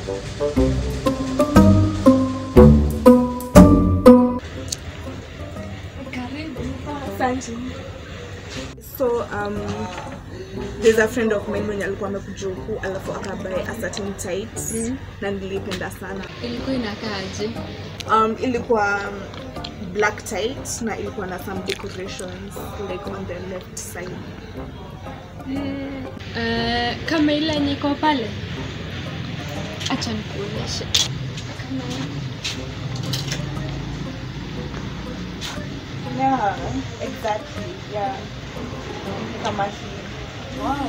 Asante. So um, there's a friend of mine mwenye alikuwa amekuja huku alafu akabuy a certain tights na nilipenda sana. ilikuwa inakaaje Um, ilikuwa um, black tight na ilikuwa na some decorations like on the left side. Eh, kama ile yenye iko pale acha nikuonyeshe Yeah, exactly. Yeah. Kama hii. Wow.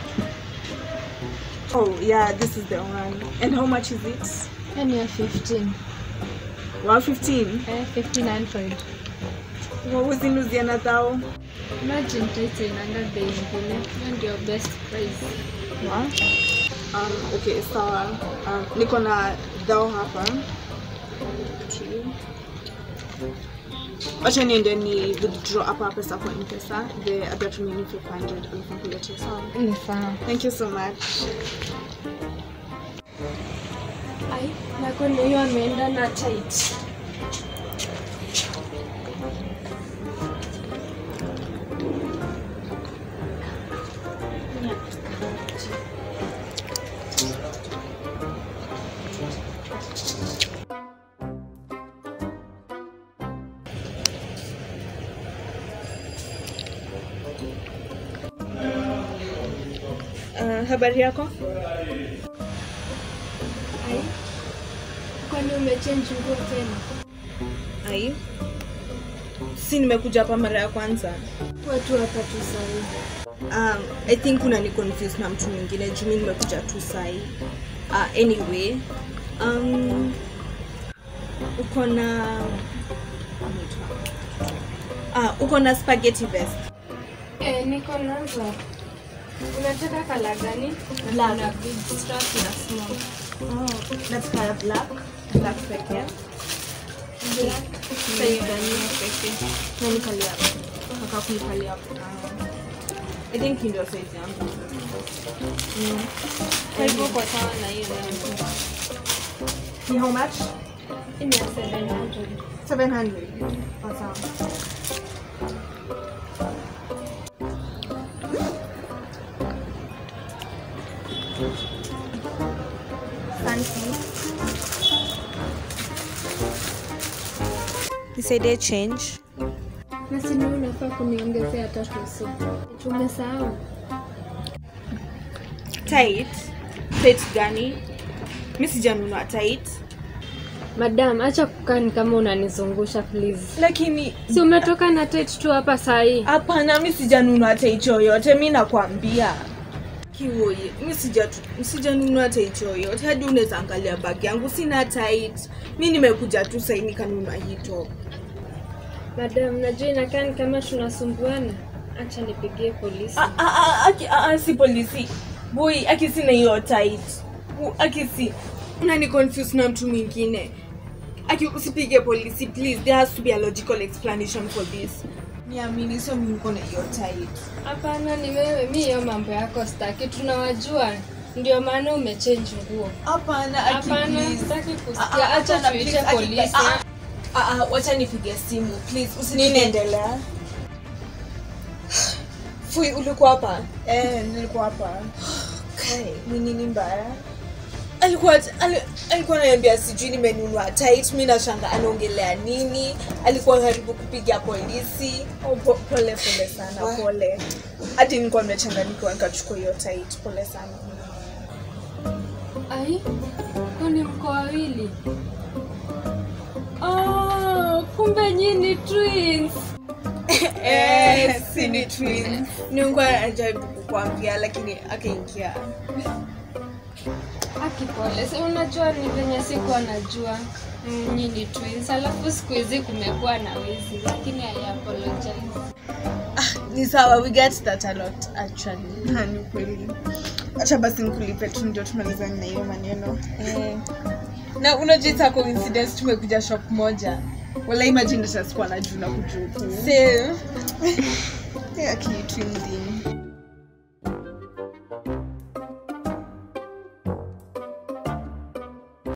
Oh yeah, this is the one. And how much is it? yani ya 15 Wow, 15. eh, 59 What was in Louisiana thou? imagine taita inanga bei ingine hiyo ndio best price Wow. Um, okay, sawa. Um, niko na dhao hapa. Okay. Wacha niende ni withdraw hapa pesa kwa M-Pesa. The other remaining 500 alafu nikuletee sawa. ni sawa Thank you so much. ai nakone hiyo ameenda na tight Uh, habari yako? ai kwani umechange nguo tena Ai. Si nimekuja hapa mara ya kwanza. watu hapa tu sahi Um, I think una ni confuse na mtu mwingine juu mimi nimekuja tu sai. Uh, anyway, um, uko na uh, uko na spaghetti vest. Eh, niko nazo. Unataka kala gani? Black. Na big strap na small. Oh, nataka black, black pekee. Black. Size gani ya pekee? Na nikalia. Nataka kunikalia hapo. Ah. I think hii ndio size yangu. Kwa hivyo uko sawa na hiyo yangu. Ni how much? Hii ni ya 700. 700. Oh, sawa. Fancy. Nisaidie change. Na si wewe unafaa kuniongezea tatu usiku. Tumesahau. Tight. Tight gani? Mi sijanunua tight. Madam, acha kukaa ni kama unanizungusha please. Lakini Si umetoka na tight tu hapa saa hii. hapana, mi sijanunua tight yoyote, mi nakwambia. Kiwoye, mi sijatu- sijanunua tight yoyote, hadi unaweza angalia bag yangu, sina tight. Mi nimekuja tu sahii nikanunua hii top. Madam, najua inakaa ni kama tunasumbuana. Acha nipigie polisi. Ah, ah, ah, aki- ah, ah, si polisi boy aki sina hiyo tight U- aki si unani confuse na mtu mwingine aki usipige polisi please there has to be a logical explanation for this niamini sio mimi niko na hiyo tight Hapana, ni wewe. Mi hiyo mambo yako staki, tunawajua. Ndio maana umechange nguo. hapana aki Hapana, please sitaki Ah, kusikia. ah, Acha hapana, tuite please, aki- polisi. ah, ah, ah, wacha nipige simu please usiniendelea fui ulikuwa hapa Eh, nilikuwa hapa. Kai, ni nini mbaya alikuwa ali- alikuwa ananiambia sijui nimenunua tight mi nashanga anaongelea nini alikuwa karibu kupiga polisi oh, po, pole pole sana pole hadi nilikuwa nimechanganyikiwa nikachukua hiyo tight pole sana Ai, kwani mko wawili? Oh, kumbe nyinyi twins. eh, si ni twins nilikuwa najaribu kukwambia lakini akaingia Aki pole. Si unajua ni venye sikuwa najua mm, nyinyi twins. Alafu siku hizi kumekuwa na wizi, lakini I apologize. ni sawa we get that a lot actually Ha, ni kweli acha basi nikulipe tu ndio tumalizane na hiyo maneno eh. na unajua it's a coincidence tumekuja shop moja wala imagine tasikuwa na juu na kujuku akitwinzi